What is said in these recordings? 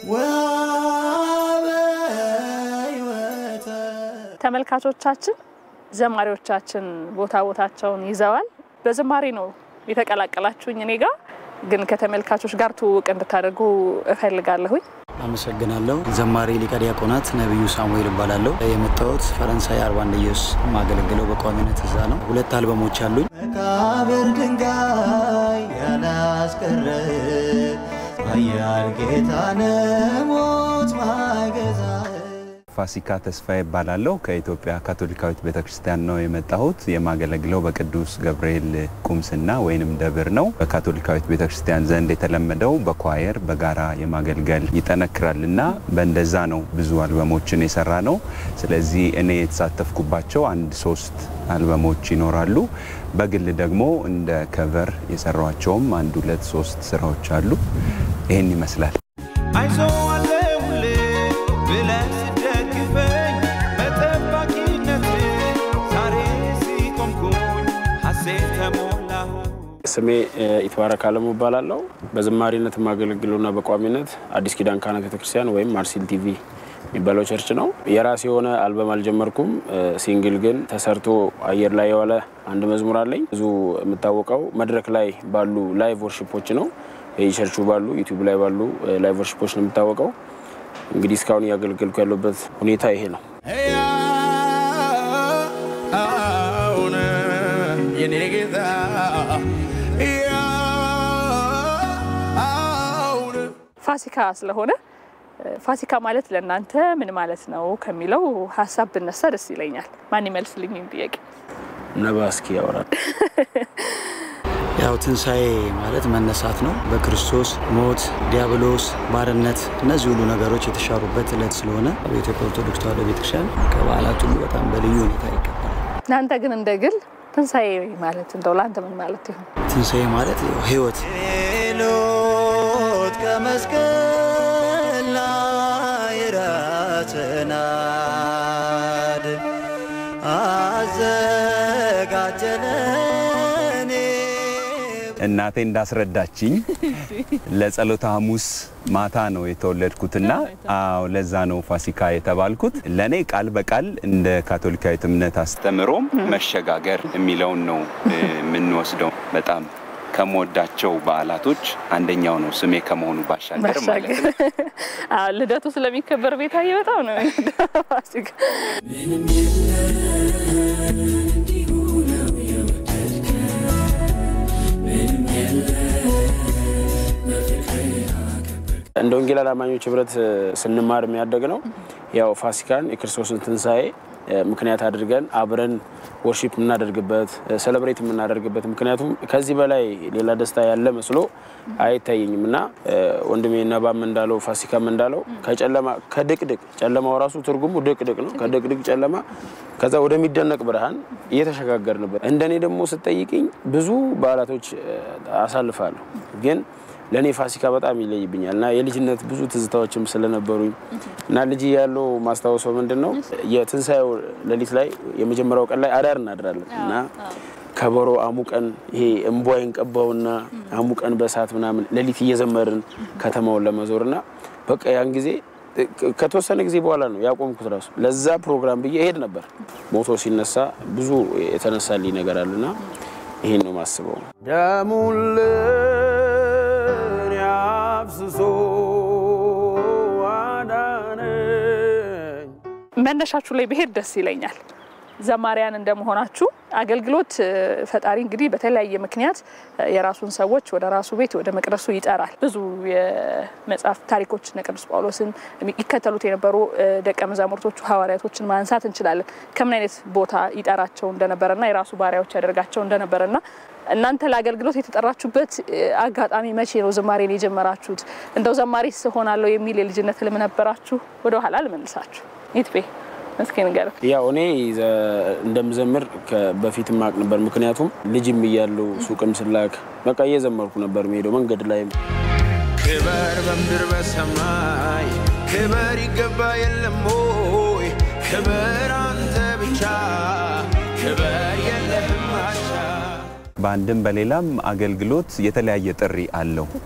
ተመልካቾቻችን ዘማሪዎቻችን ቦታ ቦታቸውን ይዘዋል። በዝማሬ ነው የተቀላቀላችሁኝ። እኔ ጋር ግን ከተመልካቾች ጋር ትውውቅ እንድታደርጉ እፈልጋለሁኝ። አመሰግናለሁ። ዘማሪ ሊቀ ዲያቆናት ነቢዩ ሳሙኤል እባላለሁ። የመጣሁት ፈረንሳይ አርባ አንደየስ የማገለግለው በቋሚነት እዛ ነው። ሁለት አልበሞች አሉኝ። መቃብር ድንጋይ ያላስቀረ ኃያል ጌታ ነሞት ማገዛ ፋሲካ ተስፋ ይባላለሁ። ከኢትዮጵያ ካቶሊካዊት ቤተክርስቲያን ነው የመጣሁት። የማገለግለው በቅዱስ ገብርኤል ቁምስና ወይንም ደብር ነው። በካቶሊካዊት ቤተክርስቲያን ዘንድ የተለመደው በኳየር በጋራ የማገልገል ይጠነክራል እና በእንደዛ ነው ብዙ አልበሞችን የሰራ ነው። ስለዚህ እኔ የተሳተፍኩባቸው አንድ ሶስት አልበሞች ይኖራሉ። በግል ደግሞ እንደ ከቨር የሰሯቸውም አንድ ሁለት ሶስት ስራዎች አሉ። ይህን ይመስላል። አይዞ አለሁል ብለህ ስደግፈኝ በጠባቂነት ዛሬ ሲቆምኩኝ ሐሴት ተሞላሁ። ስሜ ኢትባረክ አለሙ እባላለሁ። በዝማሪነት የማገለግለውና በቋሚነት አዲስ ኪዳን ካህናት ቤተክርስቲያን ወይም ማርሲል ቲቪ የሚባለው ቸርች ነው። የራሴ የሆነ አልበም አልጀመርኩም። ሲንግል ግን ተሰርቶ አየር ላይ የዋለ አንድ መዝሙር አለኝ። ብዙ የምታወቀው መድረክ ላይ ባሉ ላይቭ ወርሽፖች ነው። የቸርቹ ባሉ ዩቲዩብ ላይ ባሉ ላይቭ ወርሽፖች ነው የምታወቀው። እንግዲህ እስካሁን እያገለገልኩ ያለበት ሁኔታ ይሄ ነው። ሕያውን የኔ ጌታ ሕያውን ፋሲካ ስለሆነ ፋሲካ ማለት ለእናንተ ምን ማለት ነው ከሚለው ሀሳብ ብነሳ ደስ ይለኛል። ማን ይመልስልኝ ይህን ጥያቄ? ነባ እስኪ ያወራል። ያው ትንሣኤ ማለት መነሳት ነው። በክርስቶስ ሞት፣ ዲያብሎስ፣ ባርነት እነዚህ ሁሉ ነገሮች የተሻሩበት ዕለት ስለሆነ በኢትዮጵያ ኦርቶዶክስ ተዋሕዶ ቤተክርስቲያን ከበዓላት ሁሉ በጣም በልዩ ሁኔታ ይከበራል። እናንተ ግን እንደ ግል ትንሣኤ ማለት እንደው ለአንተ ምን ማለት ይሆን? ትንሣኤ ማለት ያው ህይወት ሎት ከመስቀል ላይ ራስህን አድን አዘጋጀለኔ እናቴ እንዳስረዳችኝ ለጸሎተ ሐሙስ ማታ ነው የተወለድኩትና አዎ ለዛ ነው ፋሲካ የተባልኩት። ለእኔ ቃል በቃል እንደ ካቶሊካዊት እምነት አስተምሮም መሸጋገር የሚለውን ነው እ፣ የምንወስደው። በጣም ከምወዳቸው በዓላቶች አንደኛው ነው ስሜ ከመሆኑ ባሻገር ማለት ነው። አዎ፣ ልደቱ ስለሚከበር ቤታዬ በጣም ነው የሚወደው ፋሲካ። እንደ ወንጌል አማኞች ህብረት ስንማር የሚያደግ ነው። ያው ፋሲካን የክርስቶስን ትንሣኤ እ፣ ምክንያት አድርገን አብረን ወርሺፕ የምናደርግበት ሴሌብሬት የምናደርግበት ምክንያቱም ከዚህ በላይ ሌላ ደስታ ያለ መስሎ አይታየኝም እና እ፣ ወንድሜ ነባም እንዳለው ፋሲካም እንዳለው ከጨለማ ከድቅድቅ ጨለማው ራሱ ትርጉሙ ድቅድቅ ነው። ከድቅድቅ ጨለማ ከዛ ወደሚደነቅ ብርሃን እየተሸጋገርንበት እንደኔ ደግሞ ስጠይቅኝ ብዙ በዓላቶች እ፣ አሳልፋለሁ ግን ለእኔ ፋሲካ በጣም ይለይብኛል እና የልጅነት ብዙ ትዝታዎችም ስለነበሩኝ እና ልጅ ያለው ማስታወሰው ምንድን ነው የትንሣኤው ሌሊት ላይ የመጀመሪያው ቀን ላይ አዳር እናድራለን እና ከበሮ አሙቀን ይሄ እምቧይን ቀባውና አሙቀን በእሳት ምናምን ሌሊት እየዘመርን ከተማውን ለመዞር እና በቃ ያን ጊዜ ከተወሰነ ጊዜ በኋላ ነው ያቆምኩት ራሱ ለዛ ፕሮግራም ብዬ እሄድ ነበር። ሞቶ ሲነሳ ብዙ የተነሳልኝ ነገር አለና ይሄን ነው ማስበው። ደሙን ለእኔ አፍስሶ አዳነኝ። መነሻችሁ ላይ ብሄድ ደስ ይለኛል። ዘማሪያን እንደመሆናችሁ አገልግሎት እ፣ ፈጣሪ እንግዲህ በተለያየ ምክንያት እ፣ የራሱን ሰዎች ወደ ራሱ ቤት ወደ መቅደሱ ይጠራል። ብዙ የመጽሐፍ ታሪኮች እነ ቅዱስ ጳውሎስን ይከተሉት የነበሩ እ፣ ደቀ መዛሙርቶቹ ሐዋርያቶችን ማንሳት እንችላለን። ከምን አይነት ቦታ ይጠራቸው እንደነበረና የራሱ ባሪያዎች ያደርጋቸው እንደነበረና እናንተ ለአገልግሎት የተጠራችሁበት እ፣ አጋጣሚ መቼ ነው? ዝማሬን የጀመራችሁት? እንደው ዘማሪ ስሆናለሁ የሚል የልጅነት ህልም ነበራችሁ? ወደ ኋላ ልመልሳችሁ። ይትቤ እስኪ ንገረው። ያው እኔ ዘ- እንደምዘምር ከ- በፊት ማቅ ነበር። ምክንያቱም ልጅም እያለሁ ሱቅም ስላክ በቃ እየዘመርኩ ነበር የሚሄደው መንገድ ላይም ክበር በምድር በሰማይ ክበር ይገባ የለም ሆይ ክበር አንተ ብቻ ክበር የለህም አቻ በአንድም በሌላም አገልግሎት የተለያየ ጥሪ አለው።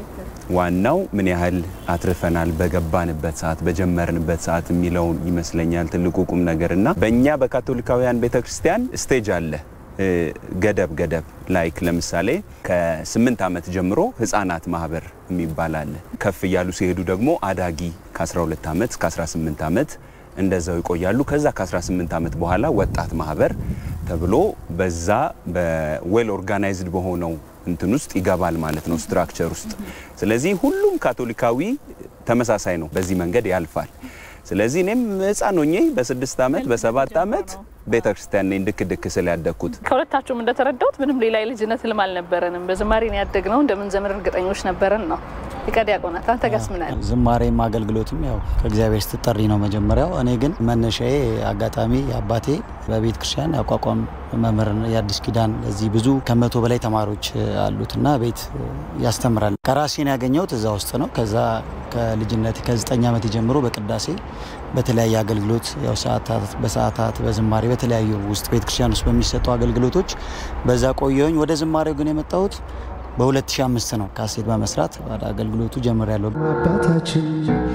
ዋናው ምን ያህል አትርፈናል በገባንበት ሰዓት በጀመርንበት ሰዓት የሚለውን ይመስለኛል ትልቁ ቁም ነገር እና በእኛ በካቶሊካውያን ቤተ ክርስቲያን ስቴጅ አለ እ፣ ገደብ ገደብ ላይክ ለምሳሌ ከስምንት ዓመት ጀምሮ ህፃናት ማህበር የሚባል አለ። ከፍ እያሉ ሲሄዱ ደግሞ አዳጊ ከ12 ዓመት እስከ 18 ዓመት እንደዛው ይቆያሉ። ከዛ ከ18 ዓመት በኋላ ወጣት ማህበር ተብሎ በዛ በዌል ኦርጋናይዝድ በሆነው እንትን ውስጥ ይገባል ማለት ነው ስትራክቸር ውስጥ። ስለዚህ ሁሉም ካቶሊካዊ ተመሳሳይ ነው፣ በዚህ መንገድ ያልፋል። ስለዚህ እኔም ህፃን ሆኜ በስድስት ዓመት በሰባት ዓመት ቤተ ክርስቲያን ነኝ ድክ ድክ ስል ያደግኩት። ከሁለታችሁም እንደተረዳሁት ምንም ሌላ የልጅነት ህልም አልነበረንም። በዝማሬ ነው ያደግነው። እንደምንዘምር እርግጠኞች ነበረን ነው። ሊቀ ዲያቆናት አንተ ጋስ ምን አለ? ዝማሬም አገልግሎትም ያው ከእግዚአብሔር ስትጠሪ ነው መጀመሪያው። እኔ ግን መነሻዬ አጋጣሚ አባቴ በቤተ ክርስቲያን ያቋቋም መምህር የአዲስ ኪዳን እዚህ ብዙ ከመቶ በላይ ተማሪዎች አሉትና ቤት ያስተምራል። ከራሴን ያገኘሁት እዛ ውስጥ ነው። ከዛ ከልጅነት ከዘጠኝ ዓመት ጀምሮ በቅዳሴ በተለያየ አገልግሎት ያው ሰዓታት በሰዓታት በዝማሬ በተለያዩ ውስጥ ቤተ ክርስቲያን ውስጥ በሚሰጡ አገልግሎቶች በዛ ቆየሁኝ። ወደ ዝማሬው ግን የመጣሁት በ2005 ነው። ካሴት በመስራት ወደ አገልግሎቱ ጀምሬያለሁ። አባታችን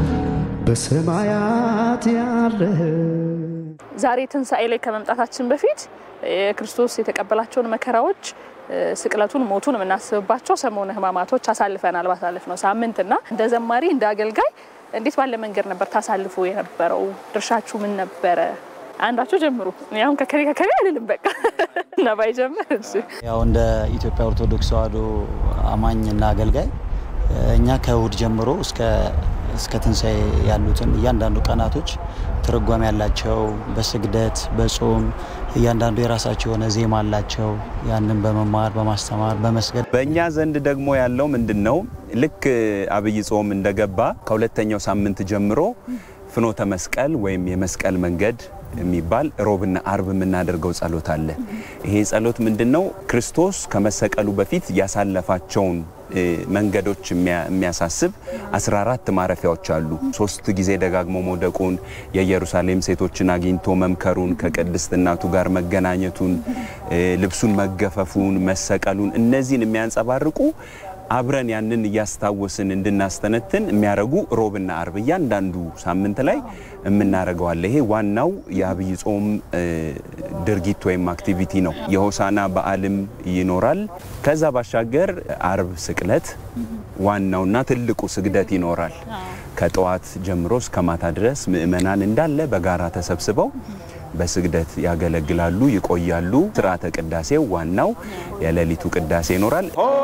በሰማያት ያለህ ዛሬ ትንሣኤ ላይ ከመምጣታችን በፊት የክርስቶስ የተቀበላቸውን መከራዎች ስቅለቱን፣ ሞቱን የምናስብባቸው ሰሞነ ሕማማቶች አሳልፈናል ባሳለፍነው ሳምንትና እንደ ዘማሪ እንደ አገልጋይ እንዴት ባለ መንገድ ነበር ታሳልፎ የነበረው? ድርሻችሁ ምን ነበረ? አንዳችሁ ጀምሩ። እኔ አሁን ከከሬ ከከሬ አልልም። በቃ እና ባይጀምር እሺ። ያው እንደ ኢትዮጵያ ኦርቶዶክስ ተዋሕዶ አማኝና አገልጋይ እኛ ከእሁድ ጀምሮ እስከ እስከ ትንሣኤ ያሉትን እያንዳንዱ ቀናቶች ትርጓሜ ያላቸው በስግደት በጾም እያንዳንዱ የራሳቸው የሆነ ዜማ አላቸው። ያንን በመማር በማስተማር በመስገድ በእኛ ዘንድ ደግሞ ያለው ምንድን ነው? ልክ አብይ ጾም እንደገባ ከሁለተኛው ሳምንት ጀምሮ ፍኖተ መስቀል ወይም የመስቀል መንገድ የሚባል ሮብና አርብ የምናደርገው ጸሎት አለ። ይሄ ጸሎት ምንድን ነው? ክርስቶስ ከመሰቀሉ በፊት ያሳለፋቸውን እ፣ መንገዶች የሚያ- የሚያሳስብ 14 ማረፊያዎች አሉ። ሶስት ጊዜ ደጋግሞ መውደቁን፣ የኢየሩሳሌም ሴቶችን አግኝቶ መምከሩን፣ ከቅድስት እናቱ ጋር መገናኘቱን፣ እ፣ ልብሱን መገፈፉን፣ መሰቀሉን እነዚህን የሚያንጸባርቁ አብረን ያንን እያስታወስን እንድናስተነትን የሚያደርጉ ሮብና አርብ እያንዳንዱ ሳምንት ላይ የምናደርገዋለ። ይሄ ዋናው የአብይ ጾም እ፣ ድርጊት ወይም አክቲቪቲ ነው። የሆሳና በዓልም ይኖራል። ከዛ ባሻገር አርብ ስቅለት ዋናውና ትልቁ ስግደት ይኖራል። ከጠዋት ጀምሮ እስከ ማታ ድረስ ምእመናን እንዳለ በጋራ ተሰብስበው በስግደት ያገለግላሉ፣ ይቆያሉ። ስርዓተ ቅዳሴው ዋናው የሌሊቱ ቅዳሴ ይኖራል።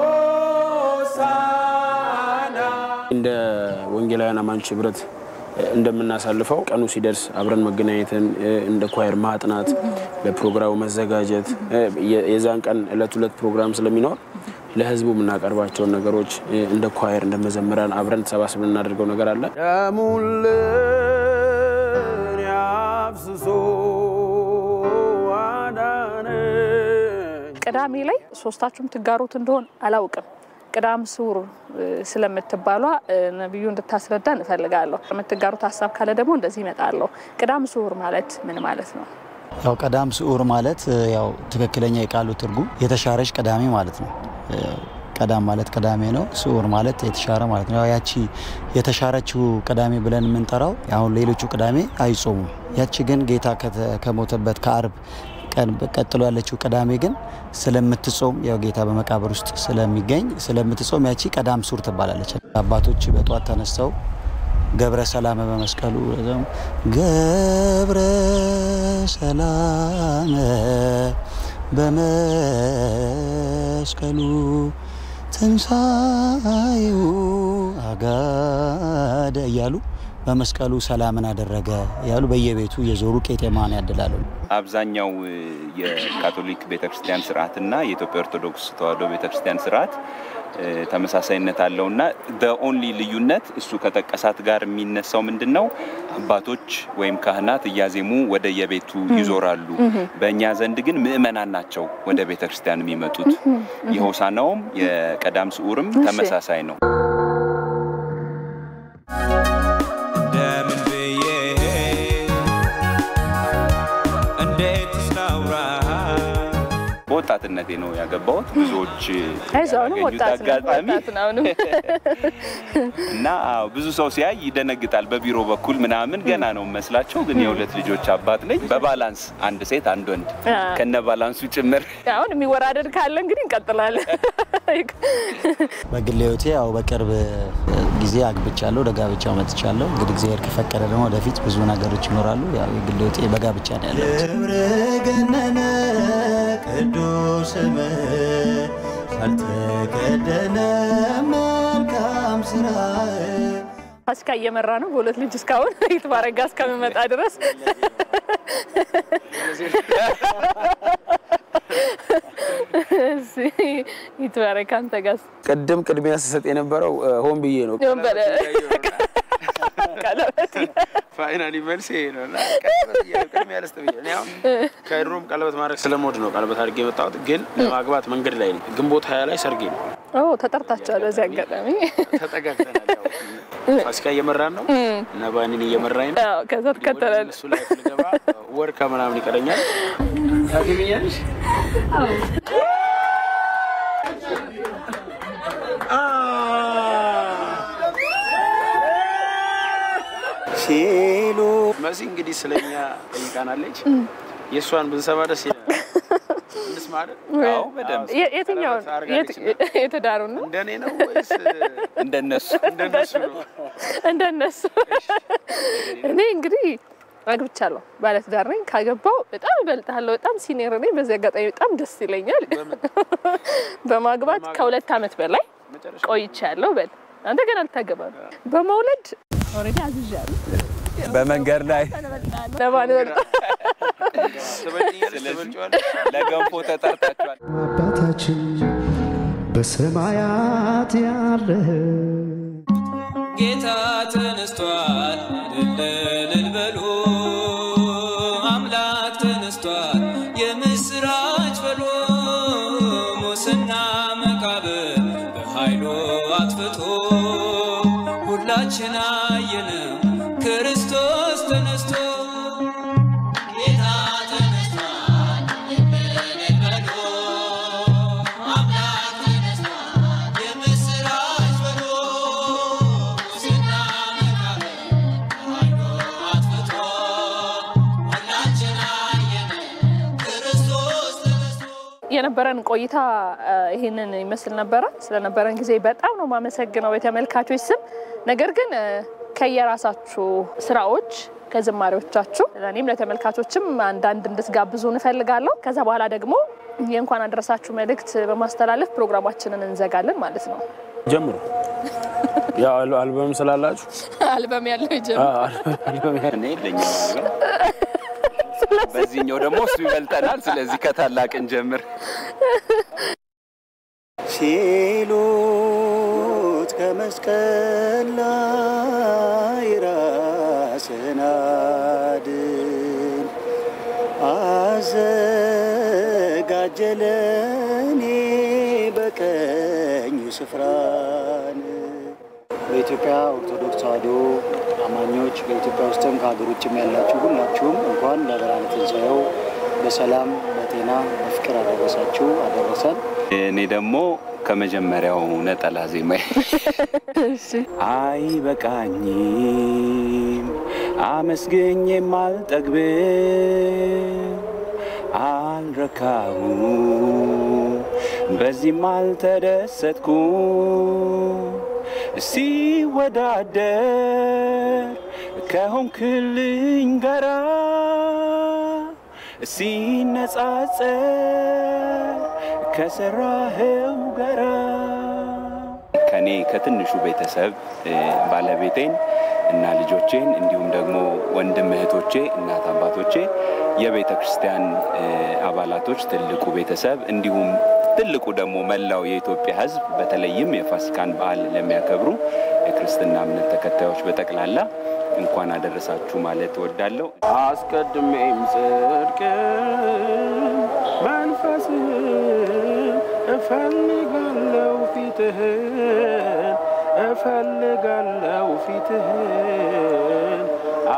እንደ ወንጌላውያን አማኞች ህብረት እንደምናሳልፈው ቀኑ ሲደርስ አብረን መገናኘትን እንደ ኳየር ማጥናት፣ ለፕሮግራሙ መዘጋጀት የ- የዛን ቀን እለት ሁለት ፕሮግራም ስለሚኖር ለህዝቡ የምናቀርባቸውን ነገሮች እንደ ኳየር እንደ መዘምራን አብረን ተሰባስበን የምናደርገው ነገር አለ። ደሙን ለእኔ አፍስሶ አዳነኝ። ቅዳሜ ላይ ሶስታችሁም ትጋሩት እንደሆን አላውቅም። ቅዳም ስዑር እ፣ ስለምትባሏ እ፣ ነቢዩ እንድታስረዳ እንፈልጋለሁ። የምትጋሩት ሀሳብ ካለ ደግሞ እንደዚህ ይመጣለሁ። ቅዳም ስዑር ማለት ምን ማለት ነው? ያው ቀዳም ስዑር ማለት እ፣ ያው ትክክለኛ የቃሉ ትርጉም የተሻረች ቅዳሜ ማለት ነው። እ፣ ቀዳም ማለት ቅዳሜ ነው። ስዑር ማለት የተሻረ ማለት ነው። ያው ያቺ የተሻረችው ቅዳሜ ብለን የምንጠራው አሁን ሌሎቹ ቅዳሜ አይጾሙም። ያቺ ግን ጌታ ከተ- ከሞተበት ከአርብ ቀን ቀጥሎ ያለችው ቅዳሜ ግን ስለምትጾም ያው ጌታ በመቃብር ውስጥ ስለሚገኝ ስለምትጾም ያቺ ቀዳም ስዑር ትባላለች። አባቶች በጧት ተነስተው ገብረ ሰላመ በመስቀሉ ገብረ ሰላመ በመስቀሉ ትንሣኤው አጋደ እያሉ በመስቀሉ ሰላምን አደረገ እያሉ በየቤቱ የዞሩ ቄጤማን ያድላሉ። አብዛኛው የካቶሊክ ቤተክርስቲያን ስርዓትና የኢትዮጵያ ኦርቶዶክስ ተዋሕዶ ቤተክርስቲያን ስርዓት እ፣ ተመሳሳይነት አለውና በኦንሊ ልዩነት እሱ ከጠቀሳት ጋር የሚነሳው ምንድን ነው? አባቶች ወይም ካህናት እያዜሙ ወደ የቤቱ ይዞራሉ። በእኛ ዘንድ ግን ምእመናን ናቸው ወደ ቤተክርስቲያን የሚመጡት። የሆሳናውም የቀዳም ስዑርም ተመሳሳይ ነው። እንደምን ብዬ እንዴት ስናውራ በወጣትነት በወጣትነቴ ነው ያገባሁት። ብዙዎች አይዞህ አሁንም ያላገኙት ወጣት ነህ፣ አጋጣሚ ወጣት ነህ አሁንም። እና አዎ ብዙ ሰው ሲያይ ይደነግጣል። በቢሮ በኩል ምናምን ገና ነው መስላቸው፣ ግን የሁለት ልጆች አባት ነኝ። በባላንስ አንድ ሴት አንድ ወንድ አ። ከነ ባላንሱ ጭምር አሁን የሚወራደድ ካለ እንግዲህ እንቀጥላለን። በግል ህይወቴ ያው በቅርብ ጊዜ አግብቻለሁ፣ ወደ ጋብቻው መጥቻለሁ። እንግዲህ እግዚአብሔር ከፈቀደ ደግሞ ወደፊት ብዙ ነገሮች ይኖራሉ። ያው የግል ህይወቴ በጋብቻ ነው ያለው። ክብር ገነነ ቅዱስ ስምህ ካልተከደነ መልካም ስራህ ፋሲካ እየመራ ነው በሁለት ልጅ እስካሁን ይትባረጋ እስከምመጣ ድረስ እሺ፣ ይትባረክ አንተ ጋር ቅድም ቅድሚያ ስሰጥ የነበረው እ፣ ሆን ብዬ ነው። ነበረ ቀለበት ፋይናሊ መልስ ይሄ ነው። እና ቅድሚያ ልስጥ ብዬ እኔ አሁን ከድሮም ቀለበት ማድረግ ስለምወድ ነው ቀለበት አድርጌ የመጣሁት። ግን ለማግባት መንገድ ላይ ነኝ። ግንቦት ሀያ ላይ ሰርጌ ነው። ኦ ተጠርታችኋል። በዚህ አጋጣሚ ተጠጋግተናል። ያው ፋሲካ እየመራን ነው እና ባኒን እየመራኝ ነው። አዎ፣ ከዛ ትከተላል። እሱ ላይ ልገባ ወር ከምናምን ይቀረኛል። ታገቢኛለሽ? ሲሉ መሲ እንግዲህ ስለኛ ጠይቃናለች። የእሷን ብንሰማ ደስ ይላል። እንስማ አይደል? አዎ በደንብ የ- የትኛውን ቀለበት አድርጋለች እና የተዳሩን ነው እንደኔ ነው ወይስ እንደነሱ እንደነሱ ነው? እንደነሱ እኔ እንግዲህ አግብቻለሁ፣ ባለትዳር ነኝ። ካገባው በጣም እበልጥሃለሁ፣ በጣም ሲኒየር ነኝ። በዚህ አጋጣሚ በጣም ደስ ይለኛል። በማግባት ከሁለት ዓመት በላይ ቆይቻለሁ። በል አንተ ገና ልታገባ ነው። በመውለድ ኦልሬዲ አዝዣለሁ። በመንገድ ላይ ለማን እበልጣ ትበልጪኛለሽ? ትበልጪዋለሽ? ለገንፎ ተጠርታችኋል። አባታችን በሰማያት ያለህ ጌታ ተነስቷል፣ እልል እልል በሉ። አምላክ ተነስቷል፣ የምስራች በሉ። ሙስና መቃብር በኃይሉ አጥፍቶ ሁላችን አየነው ክርስቶስ ተነስቶ ጌታ ተነስቷል፣ እልል እልል በሉ። አምላክ ተነስቷል፣ የምስራች በሉ። ሙስና መቃብር በኃይሉ አጥፍቶ ሁላችን አየነው ክርስቶስ ተነስቶ የነበረን ቆይታ እ፣ ይህንን ይመስል ነበረ። ስለነበረን ጊዜ በጣም ነው የማመሰግነው በተመልካቾች ስም። ነገር ግን እ፣ ከየራሳችሁ ስራዎች ከዝማሬዎቻችሁ ለእኔም ለተመልካቾችም አንዳንድ እንድትጋብዙ እንፈልጋለሁ። ከዛ በኋላ ደግሞ የእንኳን አደረሳችሁ መልእክት በማስተላለፍ ፕሮግራማችንን እንዘጋለን ማለት ነው። ጀምሩ። ያው አል- አልበም ስላላችሁ አልበም ያለው አ- ይጀምር። አልበም ያ- እኔ የለኝም አልበም። በዚህኛው ደግሞ እሱ ይበልጠናል። ስለዚህ ከታላቅ እንጀምር። ሲሉት ከመስቀል ላይ ራስህን አድን አዘጋጀለኔ በቀኙ ስፍራን በኢትዮጵያ ኦርቶዶክስ ተዋሕዶ አማኞች በኢትዮጵያ ውስጥም ከሀገር ውጭም ያላችሁ ሁላችሁም እንኳን ለብርሃነ ትንሣኤው በሰላም በጤና በፍቅር አደረሳችሁ አደረሰን። እኔ ደግሞ ከመጀመሪያው ነጠላ ዜማ አይበቃኝም አመስግኜም አልጠግብም አልረካሁ በዚህም አልተደሰትኩ ሲወዳደር ከሆንክልኝ ጋራ ሲነጻጸር ከሰራኸው ጋራ ከኔ ከትንሹ ቤተሰብ እ፣ ባለቤቴን እና ልጆቼን እንዲሁም ደግሞ ወንድም እህቶቼ፣ እናት አባቶቼ፣ የቤተ ክርስቲያን እ፣ አባላቶች፣ ትልቁ ቤተሰብ እንዲሁም ትልቁ ደግሞ መላው የኢትዮጵያ ሕዝብ በተለይም የፋሲካን በዓል ለሚያከብሩ የክርስትና እምነት ተከታዮች በጠቅላላ እንኳን አደረሳችሁ ማለት እወዳለሁ። አስቀድሜም ጽድቅ መንፈስህን እፈልጋለው ፊትህን እፈልጋለው ፊትህን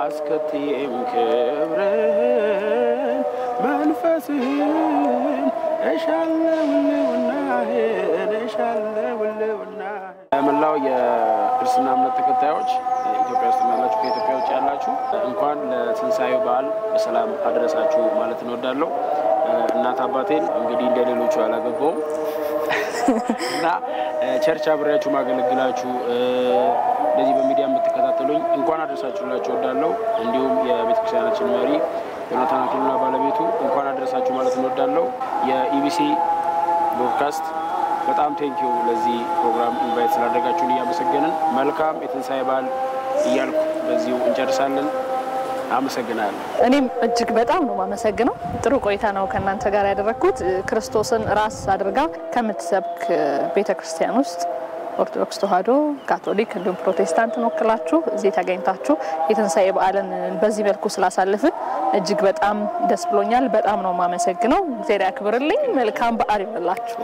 አስከትዬም ክብርህን መንፈስህን መላው የክርስትና እምነት ተከታዮች ኢትዮጵያ ውስጥ ያላችሁ ከኢትዮጵያ ውጭ ያላችሁ እንኳን ለትንሣኤው በዓል በሰላም አደረሳችሁ ማለት እንወዳለሁ። እናት አባቴን እንግዲህ እንደ ሌሎቹ አላገባውም እና ቸርች አብሬያችሁ ማገለግላችሁ እንደዚህ በሚዲያ የምትከታተሉኝ እንኳን አደረሳችሁላችሁ እወዳለሁ። እንዲሁም የቤተክርስቲያናችን መሪ ዮናታን አክሊሉና ባለቤቱ እንኳን አደረሳችሁ ማለት እንወዳለሁ። የኢቢሲ ብሮድካስት በጣም ቴንኪዩ ለዚህ ፕሮግራም ኢንቫይት ስላደረጋችሁን እያመሰገንን መልካም የትንሣኤ በዓል እያልኩ በዚሁ እንጨርሳለን። አመሰግናለሁ። እኔም እጅግ በጣም ነው የማመሰግነው። ጥሩ ቆይታ ነው ከእናንተ ጋር ያደረግኩት። ክርስቶስን ራስ አድርጋ ከምትሰብክ ቤተ ክርስቲያን ውስጥ ኦርቶዶክስ ተዋሕዶ፣ ካቶሊክ እንዲሁም ፕሮቴስታንትን ወክላችሁ እዚህ ተገኝታችሁ የትንሣኤ በዓልን በዚህ መልኩ ስላሳልፍን እጅግ በጣም ደስ ብሎኛል። በጣም ነው የማመሰግነው። እግዚአብሔር ያክብርልኝ። መልካም በዓል ይሆንላችሁ።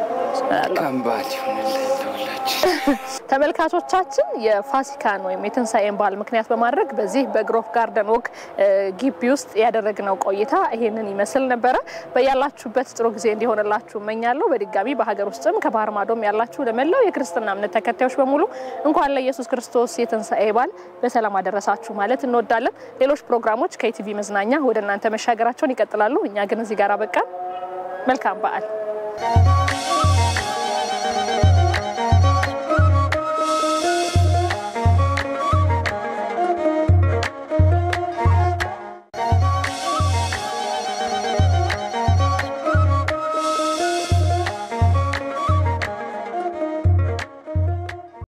ተመልካቾቻችን የፋሲካን ወይም የትንሣኤን በዓል ምክንያት በማድረግ በዚህ በግሮፍ ጋርደን ወግ ግቢ ውስጥ ያደረግነው ቆይታ ይሄንን ይመስል ነበረ። በያላችሁበት ጥሩ ጊዜ እንዲሆንላችሁ እመኛለሁ። በድጋሚ በሀገር ውስጥም ከባህር ማዶም ያላችሁ ለመላው የክርስትና እምነት ተከታዮች በሙሉ እንኳን ለኢየሱስ ክርስቶስ የትንሣኤ በዓል በሰላም አደረሳችሁ ማለት እንወዳለን። ሌሎች ፕሮግራሞች ከኢቲቪ መዝናኛ ወደ እናንተ መሻገራቸውን ይቀጥላሉ። እኛ ግን እዚህ ጋር በቃን። መልካም በዓል